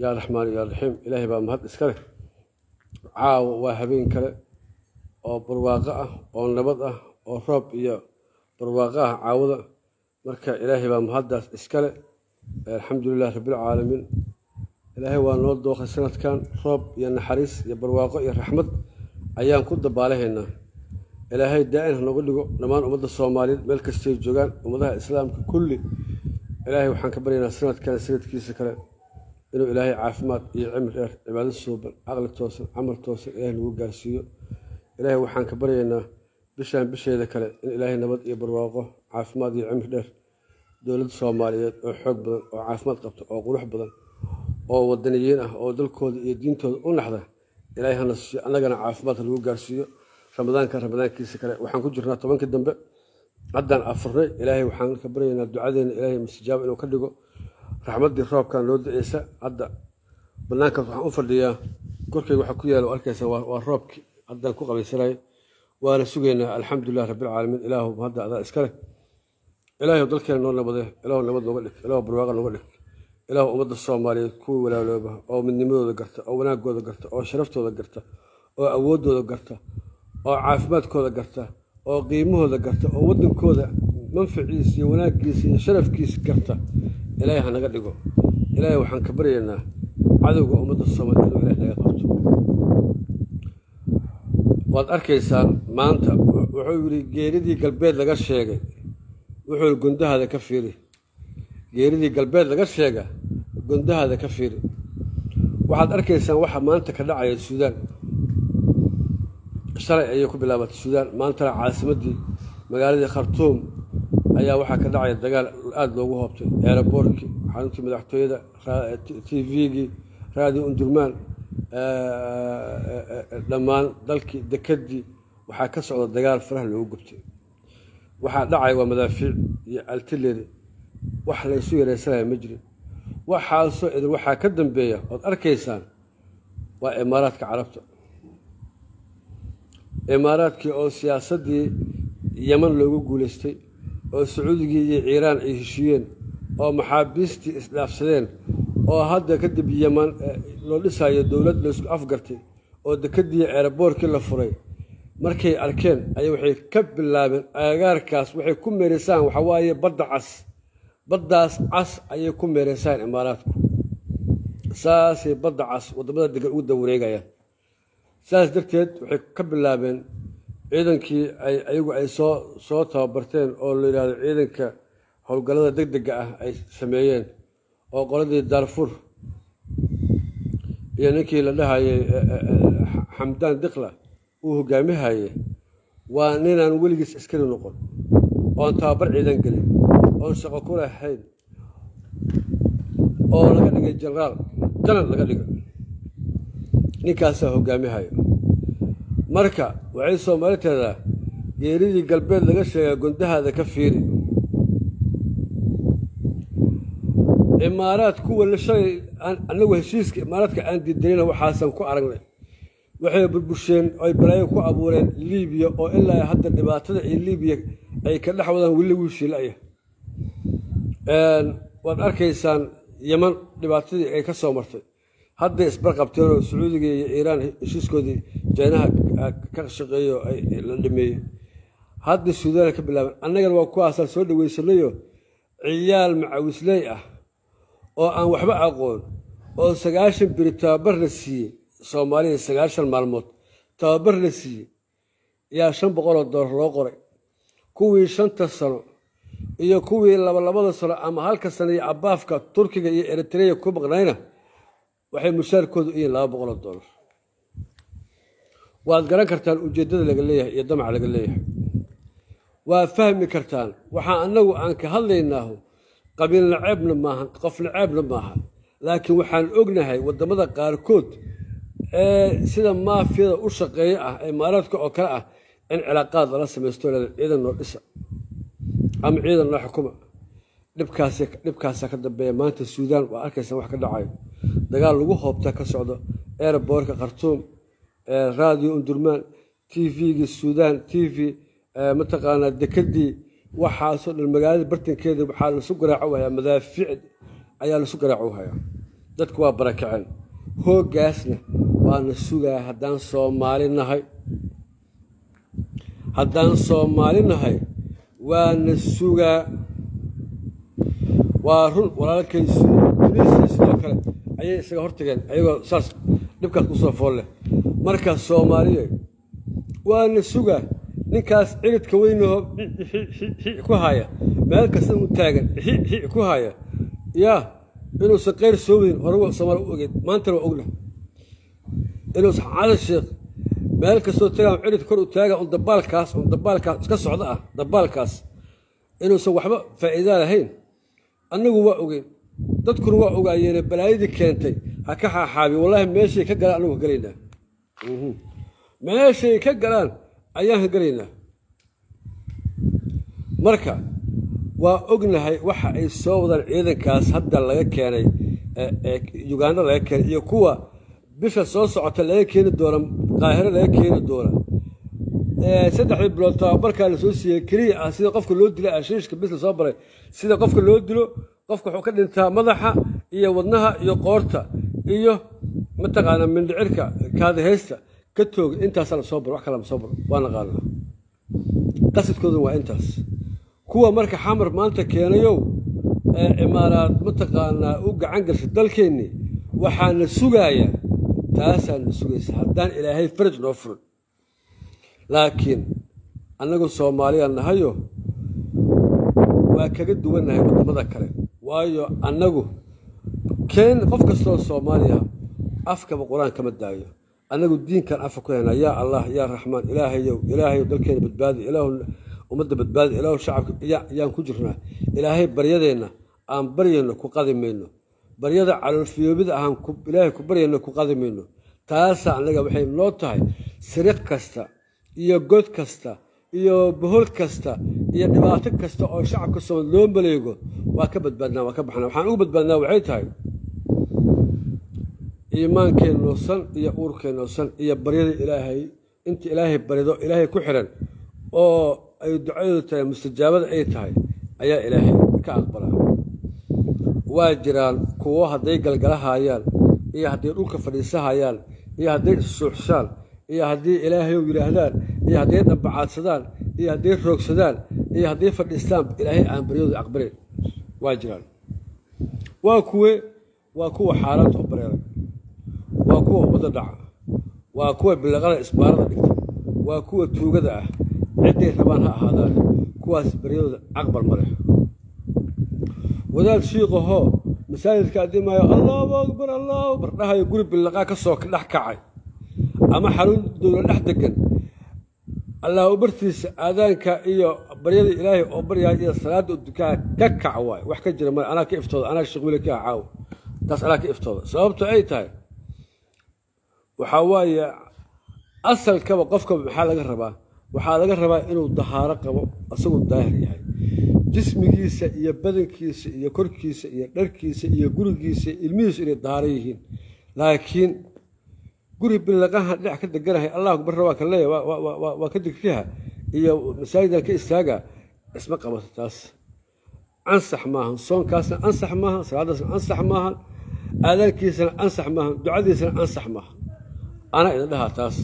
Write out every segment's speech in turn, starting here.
yaa raxmaan yaa raxiim ilaahay baa mahad iska leh caawa waa habeen kale oo barwaaqo ah oo nabad ah oo roob iyo barwaaqo ah caawada marka ilaahay baa mahaddaas iska leh alxamdulilah rabbilcaalamiin ilaahay waa noo dooqay sanadkan roob iyo naxariis iyo barwaaqo iyo raxmad ayaan ku dabaalahaynaa ilaahay daa-in hanoga dhigo dhammaan ummadda soomaaliyeed meel kastay joogaan ummadaha islaamka kulli ilaahay waxaan ka baryaynaa sanadkan sanadkiisa kale inuu ilaahay caafimaad iyo cimri dheer cibaado suuban caqli toosan camal toosan ilaahay nagu gaarsiiyo ilaahay waxaan ka baryaynaa bishaan bisheeda kale in ilaahay nabad iyo barwaaqo caafimaad iyo cimri dheer dowladda soomaaliyeed oo xoog badan oo caafimaad qabta oo qurux badan oo wadaniyiin ah oo dalkooda iyo diintooda u naxda ilaahay hana siiyo annagana caafimaad lagu gaarsiiyo ramadaanka ramadaankiisa kale waxaan ku jirnaa tobankii dambe haddaan afurnay ilaahay waxaan ka baryaynaa ducadeena ilaahay mustajaaba inuu ka dhigo raxmaddii roobkan loo da-eysa hadda banaankaas waxaan u fadhiyaa korkeyga waxaa ku yaala arkaysa waa roobkii haddaan ku qabaysanay waana sugaynaa alxamdulilah rabbilcaalamiin ilaahu hadda adaa iska leh ilaahu dalkeena noo nabade ilaahu nabad nooga dhig ilaahu barwaaqa nooga dhig ilaahu ummadda soomaaliyeed kuwii walaalooba oo midnimadooda garta oo wanaagooda garta oo sharaftooda garta oo awooddooda garta oo caafimaadkooda garta oo qiimahooda garta oo waddankooda manfaciisa iyo wanaaggiisa iyo sharafkiisa garta ilaahay ha naga dhigo ilaahay waxaan ka baryaynaa cadowga ummadda soomaaliya inuu ilahay naga qabto waad arkaysaan maanta wuxuu yidhi geeridii galbeed laga sheegay wuxuu gundahaada ka fiiri geeridii galbeed laga sheega gundahaada ka fiiri waxaad arkaysaan waxa maanta ka dhacaya suudaan shalay ayay ku bilaabatay suudaan maantana caasimaddii magaaladii khartuum ayaa waxaa ka dhacaya dagaal aada loogu hoobtay eeraboorkii xaruntii madaxtooyada t v-gii raadi undurmaan dhammaan dalkii dekedii waxaa ka socda dagaal faraha loogu gubtay waxaa dhacaya waa madaafiic iyo altileri wax laysu yareysanaya ma jirin waxaasoo idin waxaa ka dambeeya ood arkaysaan waa imaaraadka carabta imaaraadkii oo siyaasaddii yeman loogu guulaystay oo sacuudigii iyo ciiraan ay heshiiyeen oo maxaabiistii isdhaafsadeen oo hadda kadib yeman loo dhisayo dowlad laysku afgartay oo dekedii eeraboorkii la furay markay arkeen ayay waxay ka bilaabeen agagaarkaas waxay ku meereysaan waxaa waaye badda cas baddaas cas ayay ku meereysaan imaaraadku saasay badda cas waddamada degan ugu dawareegayaan saas darteed waxay ka bilaabeen ciidankii ay ayagu ay soo soo tababarteen oo la yidhahdo ciidanka howlgallada deg dega ah ay sameeyeen oo qoladii daarfur iyo ninkii la dhahayay xamdaan dikla uu hogaamihaye waa ninaan weligiis askari noqon oon tababar ciidan gelin oon shaqo ku lahayn oo laga dhigay jenaraal janar laga dhigay ninkaasaa hogaamihayo marka waxay soomaali teedaa geeridii galbeed laga sheegaa gundahaada ka fiiri imaaraad kuwa shalay anagu heshiiska imaaraadka aan diidanina waxaasan ku aragnay waxay burbusheen oy balaayo ku abuureen liibiya oo ilaa hadda dhibaatada iyo liibiya ay ka dhex wadaan weli wiishiilaya waad arkaysaan yeman dhibaatadii ay ka soo martay hadday isbarqabteenoo sacuudiga iyo iiraan heshiiskoodii jaynaha ka shaqeeyo la dhameeyey hadda suudaana ka bilaabeen annagana waa kuwaasaan soo dhaweysanayo ciyaal macawisley ah oo aan waxba aqoon oo sagaashan beri tababar la siiyey soomaaliya sagaashan maalmood tababar la siiyey yaa shan boqoloo doolar loo qoray kuwii shanta sano iyo kuwii labalabada sano ama halka sano iyo abaafka turkiga iyo eritreya ku maqnayna waxay mushaarkoodu u yihiin laba boqoloo doolar waad garan kartaan ujeeddada laga leeyahay iyo damaca laga leeyahay waad fahmi kartaan waxaa annagu aan ka hadlaynaahu qabiil naceebna maahan qof naceebna maahan laakiin waxaan ognahay waddamada qaarkood ee sida maafiyada u shaqeeya ah imaaraadka oo kale ah in cilaaqaad lala samaysto ciidan noo dhisa ama ciidan noo xukuma dhibkaas dhibkaasaa ka dambeeya maanta suudaan waa arkaysan wax ka dhacayo dagaal lagu hoobta ka socdo airboortka khartuum radio undurmaan t v-gii suudaan t v mataqaanaa dekedii waxaasoo dhan magaalada bartankeeda waxaa lasu garaaco hayaa madaafiic ayaa lasu garaaco hayaa dadku waa barakaceen hooggaasna waana sugaa haddaan soomaali nahay haddaan soomaali nahay waana sugaa waa run walaalkaysu duniisna sidoo kale ayay isaga hortageen ayagoo saas dhibkaas kusoo fool leh markaas soomaaliye waana sugaa ninkaas ciridka weynaho ku haya meel kasta u taagan ku haya yaa inuusan kayr soo wadin hore soomaali u ogeed maantana waa ogna inuusan cali sheekh meel kastoo tagaan cirid kor u taaga un dabaalkaas un dabaalkaas iska socda ah dabaalkaas inuusan waxba faa'iidaa lahayn annagu waa ogeyn dadkuna waa ogaayeene balaayadii keentay ha ka xaaxaabi wallaahi meeshay ka galaan annagu ka gelaynaa meeshay ka galaan ayaan ka gelaynaa marka waa ognahay waxa ay soo wadaan ciidankaas hadda laga keenay uganda laga keenay iyo kuwa bisha soo socota laga keeni doona qaahiro laga keeni doona saddexdii bilood tababarkaa la soo siiyey keliya ah sida qofka loo dila ashiishka bis la soo baray sida qofka loo dilo qofka wuxuu ka dhintaa madaxa iyo wadnaha iyo qoorta iyo mataqaanaa mindhicirka kaadahaysta ka tooga intaasaa lasoo baro wax kala ma soo baro waa naqaanaa qasidkooduna waa intaas kuwa marka xamar maanta keenayow ee imaaraad mataqaanaa u gacan gashay dalkeennii waxaana sugaaya taasaana sugaysa haddaan ilaahay faraj noo furin laakiin annagu soomaaliya nahayo waa kaga duwannahay waddamada kale waayo annagu keen qof kastoo soomaaliya afkaba qur-aan kama daayo annagu diinkan afka ku haynaa yaa allah yaa raxmaan ilaahayow ilaahayow dalkeena badbaadi ilaahu ummadda badbaadi ilaahu shacabka yaan ku jirnaa ilaahay baryadeenna aan baryayno ku qadi mayno baryada caloolfiyoobida ahaan ilaahay ku baryayno ku qadi mayno taasa annaga waxay noo tahay siriq kasta iyo god kasta iyo bohol kasta iyo dhibaato kasta oo shacabka soomaali loo maleego waa ka badbaadnaa waa ka baxnaa waxaan ugu badbaadnaa waxay tahay iimaankeenno san iyo uurkeenno san iyo baryada ilaahay inta ilaahay barido ilaahay ku xiran oo ay ducadoodu tahay mustajaabada ay tahay ayaa ilaahay ka aqbalaa waa jiraan kuwo hadday galgalahayaan iyo hadday dhulka fadhiisahayaan iyo hadday issuuxshaan iyo haddii ilaahayow yidhaahdaan iyo hadday dhambacaadsadaan iyo hadday roogsadaan iyo hadday fadhiistaan ilaahay aan baryadooda aqbalin waa jiraan waa kuwe waa kuwa xaaraanta u bareeray waa kuwa ummadda dhaca waa kuwa bilaqada isbaarada dhigta waa kuwa tuugada ah cidday rabaan ha ahaadaan kuwaas baryadooda aqbal ma leh wadaad shiiqahoo masaajidka addimaayo allahu akbar allahu akbar dhahayo guri billaqaa ka soo dhex kacay ama xarun dowla dhex degan allahu bartiisa aadaanka iyo baryada ilaahay oo baryahay iyo salaadda oo dukaa ka kac waay wax ka jira male anaa ka iftooda anaa shaqwiile ka caawo taas anaa ka iftooda sababto ay tahay waxaa waaye asalkaba qofkaba maxaa laga rabaa waxaa laga rabaa inuu dahaaro qabo asaguu daahir yahay jismigiisa iyo badankiisa iyo korkiisa iyo dharkiisa iyo gurigiisa ilmihiisu inay dahaaro yihiin laakiin guri bilaqaha dhinac ka deganahay allah akbar waa ka leeya waa ka digriha iyo masaajidan ka istaaga isma qabato taas ansax maahan soonkaasna ansax maahan salaadaasna ansax maahan aadaankiisana ansax maahan ducadiisana ansax maahan anaa idin dhahaa taas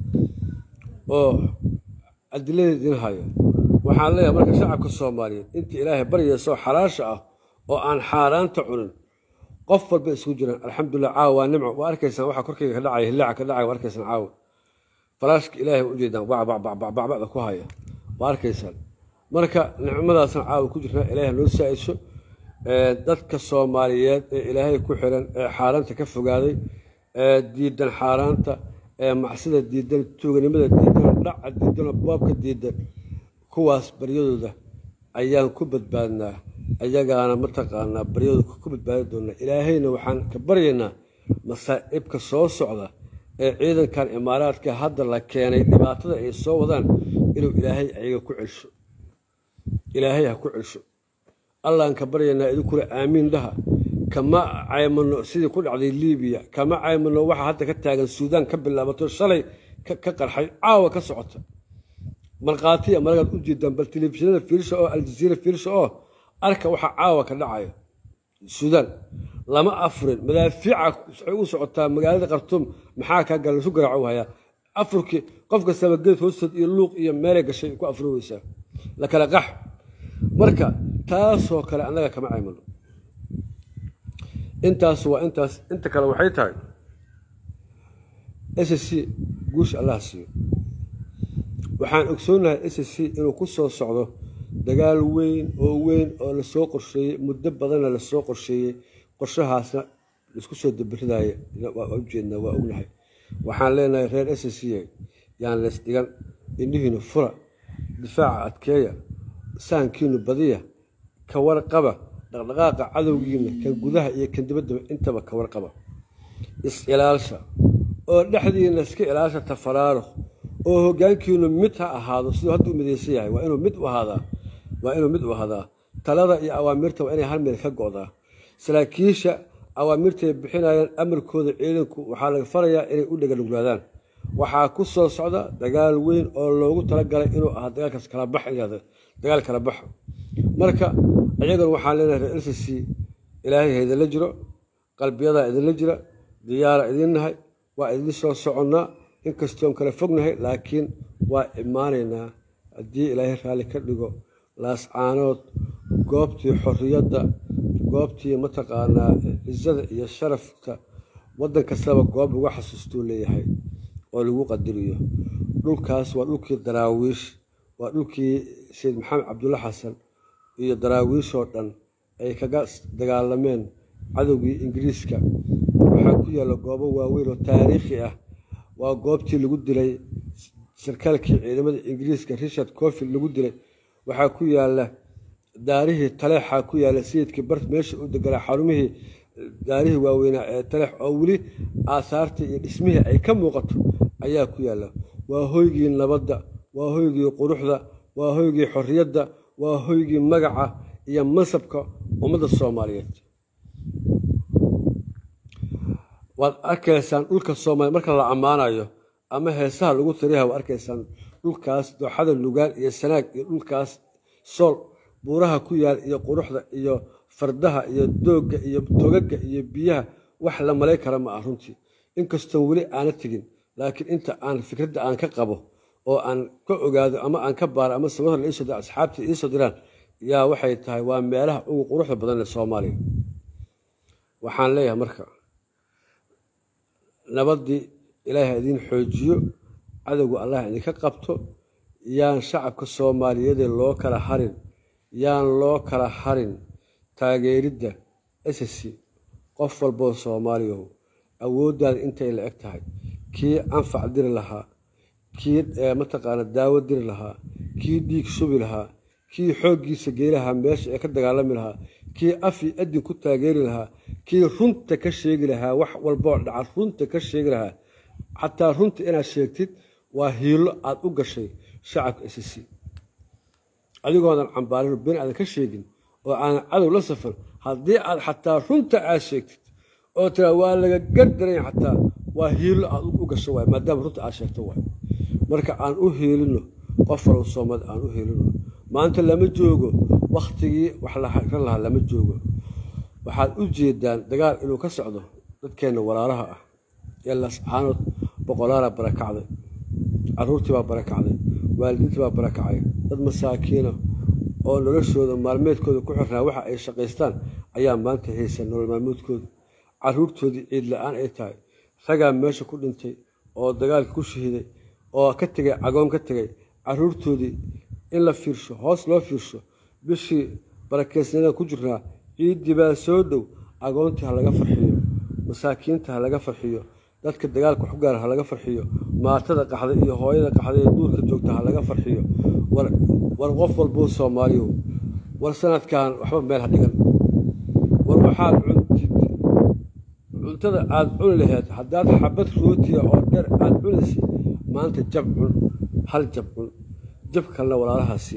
oo adiladeed idin haya waxaan leeyahay marka shacabka soomaaliyeed inta ilaahay baryaysoo xalaasha ah oo aan xaaraanta cunin qof walba isugu jiraan alxamdulilah caawa waa nimco waa arkaysaan waxaa korkayga ka dhacaya hillaaca ka dhacaya waa arkaysaan caawa falaashka ilaahay u jeedaan bacbacbacbacda ku haya waa arkaysaan marka nicmadaasna caawa ku jirnaa ilaahay noo saa-iso dadka soomaaliyeed ee ilaahay ku xiran ee xaaraanta ka fogaaday ee diidan xaaraanta ee macsida diidan tuuganimada diidan dhaca diidan boobka diidan kuwaas baryadooda ayaan ku badbaadnaa ayagaana mataqaanaa baryadooda ku badbaadi doonaa ilaahayna waxaan ka baryaynaa masaa'ibka soo socda ee ciidankan imaaraadka hadda la keenay dhibaatada ay soo wadaan inuu ilaahay ayaga ku celsho ilaahay ha ku celsho allahan ka baryaynaa idinkuna aamiin dhaha kama caymano sidii ku dhacday libiya kama caymano waxa hadda ka taagan suudaan ka bilaabato shalay ka qarxay caawa ka socota markhaatiya maragaad u jeedaan bal telefishinada fiirsha oo aljaziira fiirsha oo arka waxa caawa ka dhacaya suudaan lama afurin madaafiica waxay u socotaa magaalada khartuum maxaa kaa gala lasu garaaco hayaa afurkii qof kastaba geed hoostood iyo luuq iyo meelay gashay ku afuri weysaa la kala qax marka taasoo kale annaga kama caymano intaas waa intaas inta kale waxay tahay s c guusha allah siiyo waxaan ogsoonahay s c inuu ku soo socdo dagaal weyn oo weyn oo lasoo qorsheeyey muddo badanna lasoo qorsheeyey qorshahaasna laisku soo dabiridaaya waa ujeednaa waa ognahay waxaan leenahay reer s c yaan leys dhigan indhihiinu fura difaaca adkeeya sahankiinu badiya ka warqaba dhaqdhaqaaqa cadowgiina kan gudaha iyo kan dibaddaba intaba ka warqaba is-ilaalsha oo dhexdiina iska ilaalsha tafaraaruq oo hoggaankiinu mid ha ahaado siduu hadda u midaysan yahay waa inuu mid u ahaadaa waa inuu mid u ahaadaa talada iyo awaamirta waa inay hal meel ka go'daa saraakiisha awaamirtay bixinayaan amarkooda ciidanku waxaa laga farayaa inay u dheganuglaadaan waxaa ku soo socda dagaal weyn oo loogu talagalay inuu ahaa dagaalkaas kala bax dagaal kala baxa marka iyagana waxaan leenahay reer lcc ilaahay ha idinla jiro qalbiyadaa idinla jira diyaara idin nahay waa idin soo soconnaa inkastoon kala fognahay laakiin waa imaanaynaa haddii ilaahay raalli ka dhigo laascaanood goobtii xorriyadda goobtii mataqaanaa cizada iyo sharafka waddan kastaba goob lagu xasuustuu leeyahay oo lagu qadiriyo dhulkaas waa dhulkii daraawiish waa dhulkii sayid maxamed cabdulla xasan iyo daraawiishoo dhan ay kaga dagaalameen cadowgii ingiriiska waxaa ku yaalla goobo waaweyn oo taariikhi ah waa goobtii lagu dilay sarkaalkii ciidamada ingiriiska richard cofield lagu dilay waxaa ku yaalla daarihii taleexaa ku yaalla sayidkii bart meesha u deganaa xarumihii daarihii waaweynaa ee taleex oo weli aasaartii iyo dhismihii ay ka muuqato ayaa ku yaalla waa hoygii nabadda waa hoygii quruxda waa hoygii xorriyadda waa hoygii magaca iyo mansabka ummadda soomaaliyeed waad arkaysaan dhulka soomaaliya marka la ammaanayo ama heesaha lagu tiriha waad arkaysaan dhulkaas dooxada lugaan iyo sanaag iyo dhulkaas sool buuraha ku yaal iyo quruxda iyo fardaha iyo doogga iyo togaga iyo biyaha wax la malay kara ma ah runtii inkastoon weli aana tegin laakiin inta aan fikradda aan ka qabo oo aan ka ogaado ama aan ka baaro ama sababta la iisoo dira asxaabtii iisoo diraan yaa waxay tahay waa meelaha ugu quruxda badan ee soomaaliya waxaan leeyahay marka nabaddii ilaahay idiin xoojiyo cadowga allah idinka qabto yaan shacabka soomaaliyeedee loo kala harin yaan loo kala harin taageeridda ss qof walboo soomaaliyahu awooddaada intay la eg tahay kii anfac diri lahaa kii mataqaana daawo diri lahaa kii dhiig shubi lahaa kii xooggiisa gey lahaa meesha ee ka dagaalami lahaa kii afi adin ku taageeri lahaa kii runta ka sheegi lahaa wax walboo dhaca runta ka sheegi lahaa xataa runta inaad sheegtid waa hiilo aad u gashay shacabka ss adigoodan cambaarin been aadan ka sheegin oo aanan cadow la safan haddii aad xataa runta aad sheegtid oo tiraa waa laga gardaranya xataa waa hiilo aad u gasho waay maadaama runta aad sheegto waay marka aan u hiilino qof walow soomad aan u hiilino maanta lama joogo wakhtigii wax laran lahaa lama joogo waxaad u jeedaan dagaal inuu ka socdo dadkeenna walaalaha ah ee lascaanood boqolaala barakacday caruurtii baa barakacday waalidiintii baa barakacay dad masaakiina oo noloshooda maalmeedkooda ku xirnaa waxa ay shaqaystaan ayaa maanta haysa nolol maalmoodkooda caruurtoodii ciid la-aan ay tahay ragaa meesha ku dhintay oo dagaalka ku shahiiday oo ka tegay cagoon ka tegay caruurtoodii in la fiirsho hoos loo fiirsho bishii barakeysnada ku jirnaa ciiddii baa soo dhow agoontii ha laga farxiyo masaakiinta ha laga farxiyo dadka dagaalka wax ku gaara ha laga farxiyo maatada qaxday iyo hooyada qaxday ee duurka joogta ha laga farxiyo war qof walbuu soomaaliyo war sanadkan waxba meel ha dhigan war waxaad cuntid cuntada aad cuni laheyd haddaad xabad rootiya oo dheer aad cunaysa maanta jab cun hal jab cun jab kalena walaalahaasi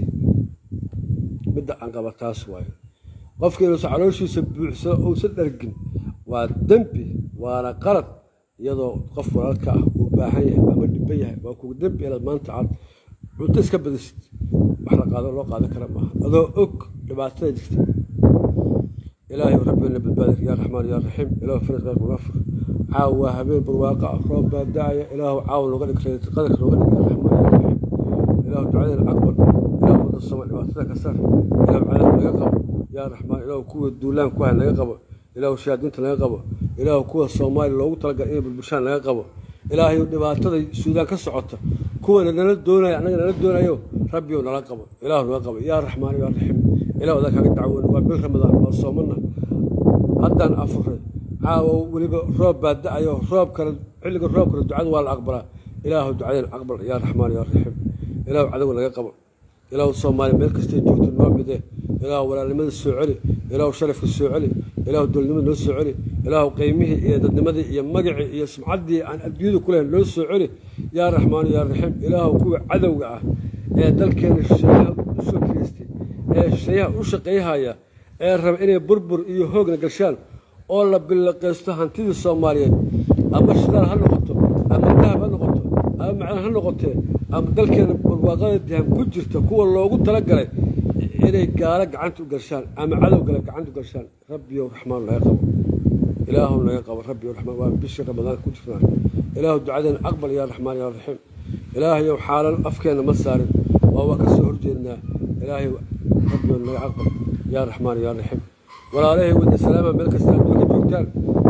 midda aan qaba taas waayo qofka inuusan calooshiisa buuxsado uusan dhargin waa dembi waana qalad iyadoo qof walaalka ah uu baahan yahay ama dhiban yahay waa kugu dembi inaad maanta aad cunto iska badisid wax la qaado loo qaadan kara maaha adoo og dhibaatada jirta ilaahay rabbina badbaadir yaa raxmaan yaa raxiim ilaahu faraj qayrka uga fur caaw waa habeen barwaaqa ah roob baa da-aya ilaahu caaw nooga dhig qadarka nooga dhig yaa raxmaan yaa raxiim ilaahu ducadeena aqbal ilaahu wadda somal dhibaatada ka saar ilaahu cadaab naga qabo yaa raxmaan ilaahu kuwa duulaan ku hay naga qabo ilaahu shayaadiinta naga qabo ilaahu kuwa soomaaliya loogu talagalay inay bulbushaan naga qabo ilaahay dhibaatada suudaan ka socota kuwana nala doonaya annaga nala doonayo rabbiyow nala qabo ilaahu naga qabo yaa raxmaan yaa raxiim ilahu adaa kaaga dacwoon waa bil ramadaan waa soomana haddaan afuray caawa weliba roob baa da-ayo roob kale xilliga roob kale ducada waa la aqbalaa ilaahu ducadeen aqbal yaa raxmaan yaa raxiim ilaahu cadow naga qabo ilaahu soomaaliya meel kastay joogto noo midee ilaahu walaalnimada soo celi ilaahu sharafka soo celi ilaahu dowladnimada noo soo celi ilaahu qiymihii iyo dadnimadii iyo magacii iyo sumcaddii aan adduunyada ku lahayn noo soo celi yaa raxmaan yaa raxiim ilaahu kuwa cadowga ah ee dalkeena shisheeyaha usoo kiriistay ee shisheeyaha u shaqayhaya ee raba inay burbur iyo hoogna gashaan oo la billaqaysto hantidii soomaaliyeed ama shidaal ha noqoto ama dahab ha noqoto ama macdan ha noqotee ama dalkeena barwaaqada daham ku jirta kuwa loogu talagalay inay gaalo gacanta u gashaan ama cadow gale gacanta u gashaan rabbiyow raxmaan naga qabo ilaahu naga qabo rabbiyow raxmaan waa bishii ramadaan ku jirnaa ilaahu ducadeena aqbal yaa raxmaan yaa raxiim ilaahayow xaalal afkeenna ma saarin oo waa ka soo horjeednaa ilaahay rabbiyow naga aqbal yaa raxmaan yaa raxiim walaalahay wada salaama meel kasta adduunka joogtaan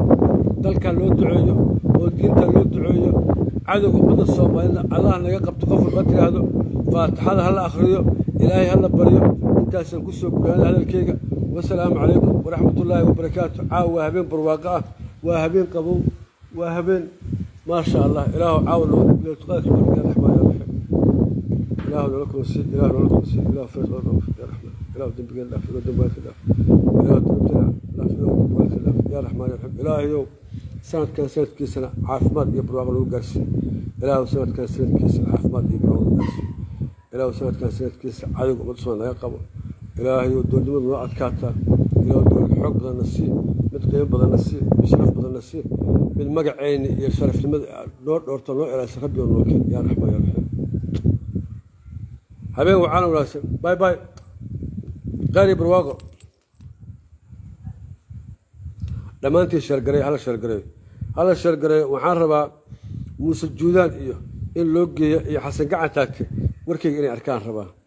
dalkan loo duceeyo oo diintan loo duceeyo cadowga ummadda soomaalida allah naga qabto qof walba tiraahdo faatixada ha la akhriyo ilaahay ha la baryo intaasaan ku soo guraana hadalkeyga wasalaamu calaykum waraxmatullaahi wabarakaatu caawa waa habeen barwaaqo ah waa habeen qabow waa habeen maasha allah ilaahu caawa leetuqaadka barga raxmaan yaa raxiim ilaahu noola kunsi ilaahu noola kunsi ilaahu farid oo dhaaf yaa raxmaan ilaahu dembigeen dhaaf ilaahu dembaadka dhaaf ilaahu dembigeen dhaaf ilaahu dembaadka dhaaf yaa raxmaan yaa raxiim ilaahayow sanadkan sanadkiisana caafimaad iyo barwaaqo lagu gaarsiiyo ilaahu sanadkan sanadkiisana caafimaad iyo barwaaqo lagu gaarsiiyo ilaahu sanadkan sanadkiisa cadowga ummadda soo naga qabo ilaahayow doolnimada noo adkaataa ilaahu dool xoog badanna sii mid qiimo badanna sii mid sharaf badanna sii mid magaceyni iyo sharafnimada noo dhoorto noo ilaasa rabbi oo noo keen yaa raxmaan yaa raxiim habeen wacaana wanaagsan bay bay qaari barwaaqo dhammaantii sheergaray hala sheergareeyo hala sheergareeyo waxaan rabaa muuse juudaan iyo in loo geeyo iyo xasan gacan taagte warkeyga inay arkaan rabaa